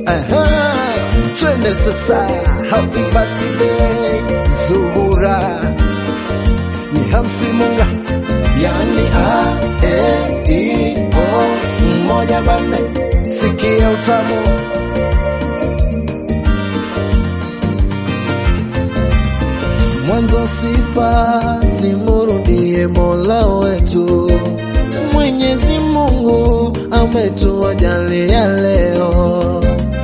Aha, twende sasa, happy birthday Zuhura, ni Hamsi Munga, yani a e i o moja bane, sikia utamu mwanzo sifa zimurudie Mola wetu Mwenyezi Mungu ametujalia leo,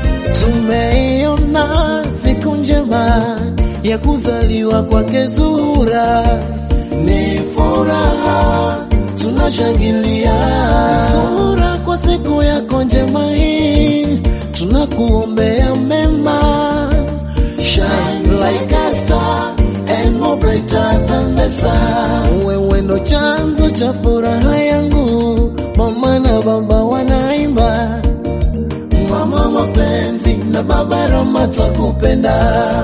tumeiona siku njema ya kuzaliwa kwake Zuhura, ni furaha tunashangilia Zuhura kwa siku yako njema hii, tunakuombea mema shine like a star and more brighter than the sun. Wewe ndo chanzo cha furaha yangu, mama na baba wanaimba, mama mapenzi na baba Rama twakupenda.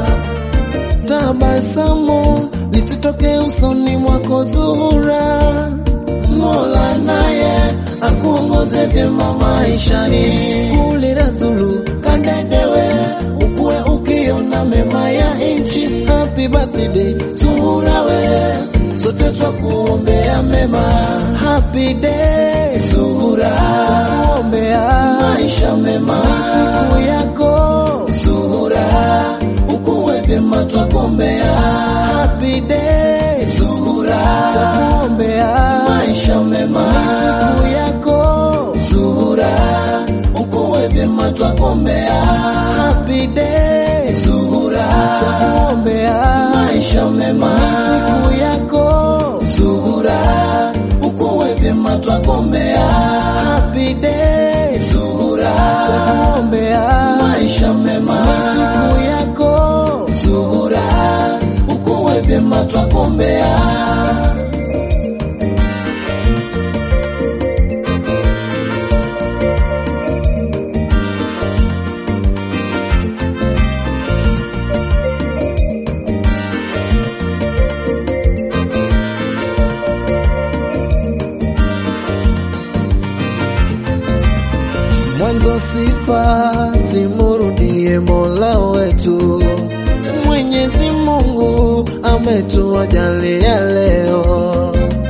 Tabasamu lisitoke usoni mwako Zuhura, Mola naye akuongoze vyema maishani. Kulira Zulu kandedewe, ukue ukiona mema ya nchi. Happy birthday Zuhura we, sote twakuombea mema. Happy day Zuhura, twakuombea maisha mema. Siku yako Zuhura, ukue vyema twakuombea. Happy day Zuhura, twakuombea maisha mema. Siku yako Zuhura, ukue vyema twakuombea. Happy day Zuhura, twakuombea maisha mema. Siku yako Zuhura, ukue vyema twakuombea. Happy day Zuhura, twakuombea maisha mema. Siku yako Zuhura, ukue vyema twakuombea. mwanzo sifa zimurudie Mola wetu Mwenyezi Mungu ametujalia leo,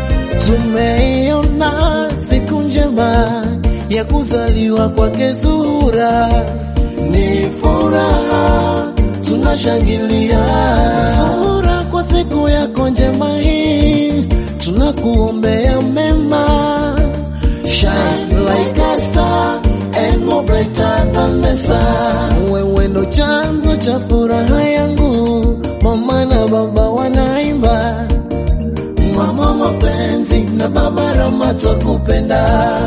tumeiona siku njema ya kuzaliwa kwake Zuhura, ni furaha tunashangilia Zuhura kwa siku yako njema hii, tunakuombea mema shine like a star and more brighter than the sun. Wewe ndo chanzo cha furaha yangu, mama na baba wanaimba, mama mapenzi na baba Rama twakupenda.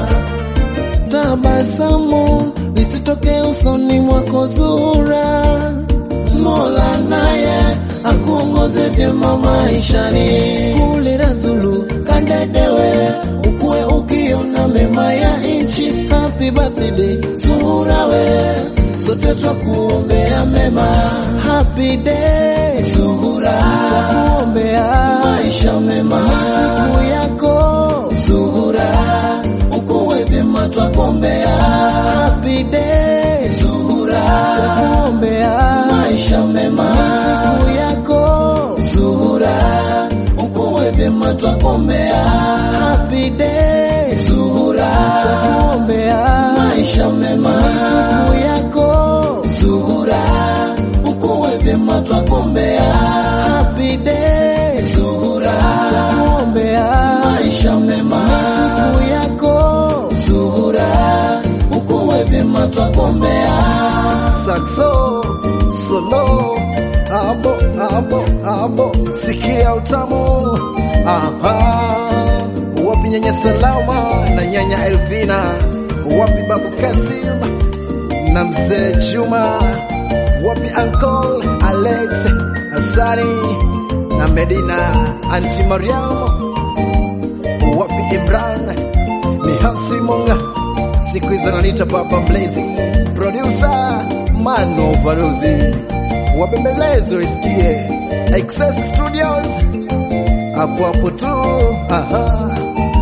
Tabasamu lisitoke usoni mwako Zuhura, Mola naye akuongoze vyema maishani. Kulira Zulu kandedewe, ukue ukiona mema ya nchi. Happy birthday Zuhura we, sote twakuombea mema. Happy day Zuhura, twakuombea maisha mema. Siku yako Zuhura, ukue vyema twakuombea. Happy day Zuhura, twakuombea maisha mema. Siku yako Zuhura, ukue vyema twakuombea. Happy day Zuhura, twakuombea maisha mema. Siku yako Zuhura, ukue vyema twakuombea. Happy day Zuhura, twakuombea maisha mema. Siku yako Zuhura, ukue vyema twakuombea. Saxo solo abo abo abo, sikia utamu aha. Wapi nyanya Salama na nyanya Elvina, wapi babu Kasim na mzee Juma, wapi uncle Alex Asani na Medina, anti Mariam, wapi Imran ni Hamsi Monga, siku hizo nanita Baba Mlezi, producer Mano Baruzi, wabembelezo isikie Excess Studios hapo hapo tu, aha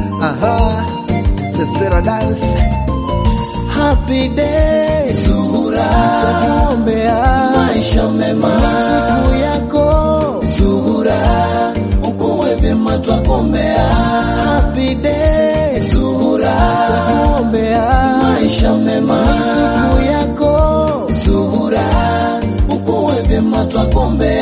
aha, Sesera Dance, Happy Day Zuhura Zuhura, twakuombea maisha mema siku yako Zuhura, ukuwe vyema twakuombea happy day Zuhura, twakuombea maisha mema siku yako Zuhura, ukuwe vyema twakuombea